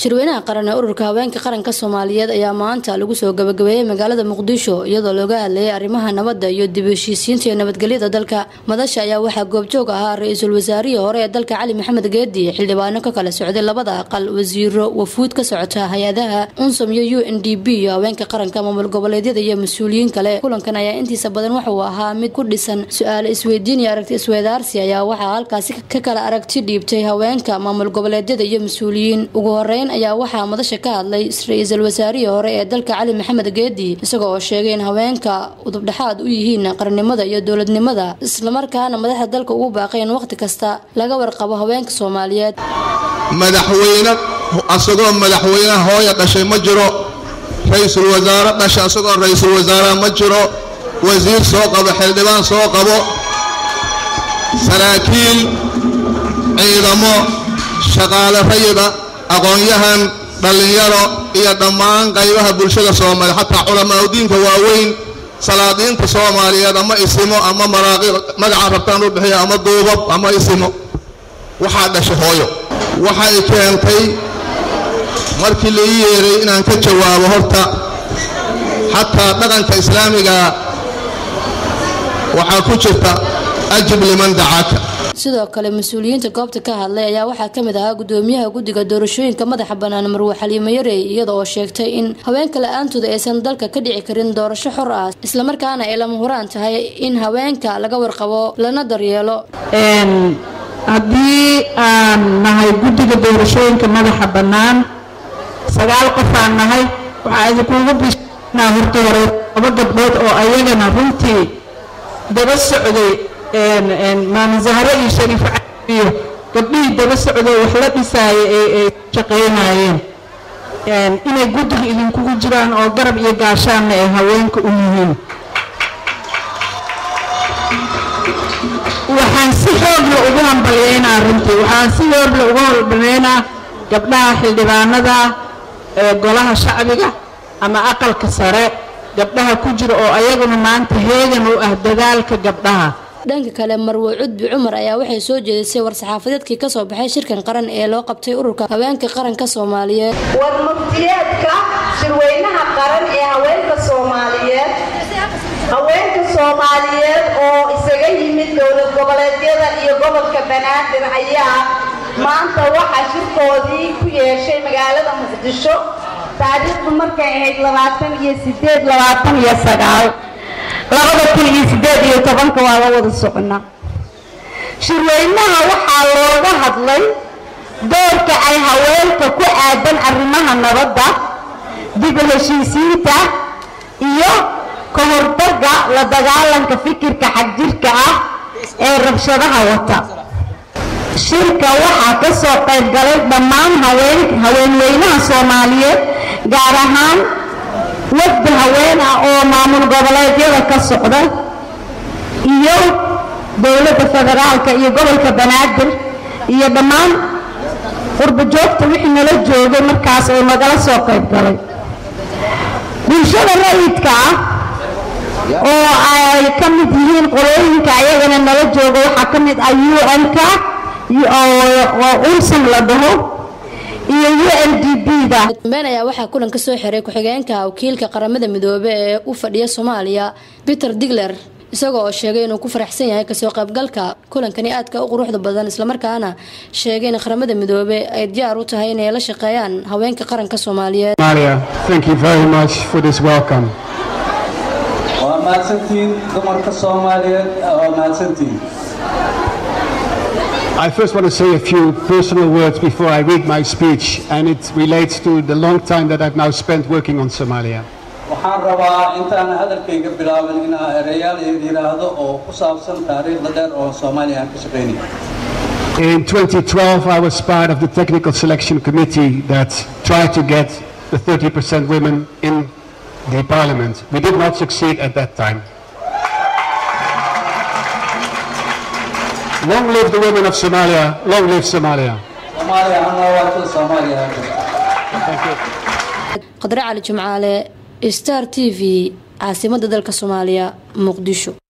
shirweynaha qaran ee ururka haweenka qaranka soomaaliyeed ayaa maanta lagu soo gabagabeeyey magaalada muqdisho iyadoo looga hadlayay arrimaha nabadda iyo dib heshiisiinta iyo nabadgelyada dalka madasha ayaa waxaa goobjoog ahaa ra-iisul wasaarihii hore ee dalka cali maxamed geedi xildhibaano ka kala socday labada aqal wasiiro wafuud ka socota hay-adaha unsom iyo u n d b iyo haweenka qaranka maamul goboleedyada iyo mas-uuliyiin kale kulankan ayaa intiisa badan wuxuu ahaa mid ku dhisan su-aale isweydiin iyo aragti isweydaarsi ayaa waxaa halkaasi ka kala aragti dhiibtay haweenka maamul goboleedyada iyo mas-uuliyiin ugu horeyn ayaa waxaa madasha ka hadlay ra-iisul wasaarihii hore ee dalka cali maxamed geedi isaga oo sheegay in haweenka udubdhexaad u yihiin qarannimada iyo dowladnimada islamarkaana madaxda dalka ugu baaqay in waqti kasta laga warqabo haweenka soomaaliyeed madaxweyne asagoo madaxweyne hooya dhashay ma jiro ra-iisul wasaare dhashay asagoo ra-iisul wasaaraha ma jiro wasiir soo qabo xildhibaan soo qabo saraakiil ciidamo shaqaale rayida aqoon-yahan dhallinyaro iyo dhammaan qaybaha bulshada soomaaliya xataa culamaa diinka waaweyn salaadiinta soomaaliyeed ama isimo ama maraaqi magaca rabtaan u bixiya ama duubab ama isimo waxaa dhashay hooyo waxay keentay markii la ii yeeray inaan ka jawaabo horta xataa dhaqanka islaamiga waxaa ku jirta ajib liman dacaaka sidoo kale mas-uuliyiinta goobta ka hadlay ayaa waxaa kamid ahaa gudoomiyaha guddiga doorashooyinka madaxa bannaan marwe xaliimo yarey iyada oo sheegtay in haweenka la-aantooda aysan dalka ka dhici karin doorasho xor ah islamarkaana ay lama huraan tahay in haweenka laga warqabo lana daryeelo haddii aan nahay guddiga doorashooyinka madaxa bannaan sagaal qof aan nahay waxaa idinkuugu bishnaa horta hore laba gabdhood oo ayagana runtii daba socday maama zahro iyo shariif iyo gabdhihii daba socday wax la dhisaayay ay shaqaynayeen inay guddiga idinkugu jiraan oo garab iyo gaashaanna ay haweenka u yihiin waxaan si xoogla ugu hambalyeynaa runtii waxaan si xoogla ugu hambalyeynaa gabdhaha xildhibaanada ee golaha shacbiga ama aqalka sare gabdhaha ku jira oo ayaguna maanta heegan u ah dadaalka gabdhaha dhanka kale marwe cudbi cumar ayaa waxay soo jeedisay war-saxaafadeedkii kasoo baxay shirkan qaran ee loo qabtay ururka haweenka qaranka soomaaliyeed war muftiyeedka shirweynaha qaran ee haweenka soomaaliyeed haweenka soomaaliyeed oo isaga yimid dowlad goboleedyada iyo gobolka banaadir ayaa maanta waxaa shirkoodii ku yeeshay magaalada muqdisho taariikhdu markay ahayd labaatan iyo sideed labaatan iyo sagaal labada kun iyo sideed iyo tobanka waa la wada soconnaa shirweynaha waxaa looga hadlay doorka ay haweenka ku aadan arrimaha nabadda dib u heshiisiinta iyo ka hortagga la dagaalanka fikirka xagjirka ah ee rabshadaha wata shirka waxaa ka soo qayb galay dhammaan haweenweynaha soomaaliyeed gaar ahaan wafdi haween ah oo maamul goboleedyada ka socda iyo dowladda federaalka iyo gobolka banaadir iyo dhammaan qurbajoogta wixii nala joogay markaas oo nagala soo qayb galay bulshada rayidka ah oo ay ka mid yihiin qolooyinka ayagana nala jooga waxaa ka mid ah u n-ka oo unsan la dhaho iyo u n d b da dambeyn ayaa waxaa kulan ka soo xiray ku-xigeenka wakiilka qaramada midoobe ee u fadhiya soomaaliya peter digler isagoo oo sheegay inuu ku faraxsan yahay kasoo qaybgalka kulankani aadka u quruxda badan islamarkaana sheegay in qaramada midoobe ay diyaar u tahay inay la shaqeeyaan haweenka qaranka soomaaliyeed waa mahadsantihiin dumarka soomaaliyeed waa mahadsantihiin I first want to say a few personal words before I read my speech, and it relates to the long time that I've now spent working on Somalia. waxaan rabaa intaan hadalkayga bilaabin inaa ereyaal yidhaahdo oo ku saabsan taariikhda dheer oo soomaaliya aan ka shaqaynaya In 2012, I was part of the technical selection committee that tried to get the 30% women in the parliament. We did not succeed at that time. Long live the women of Somalia. Long live Somalia. soomaaliya ha noolaato soomaaliya ha Thank you. qadre cali jimcaale star t v caasimada dalka soomaaliya muqdisho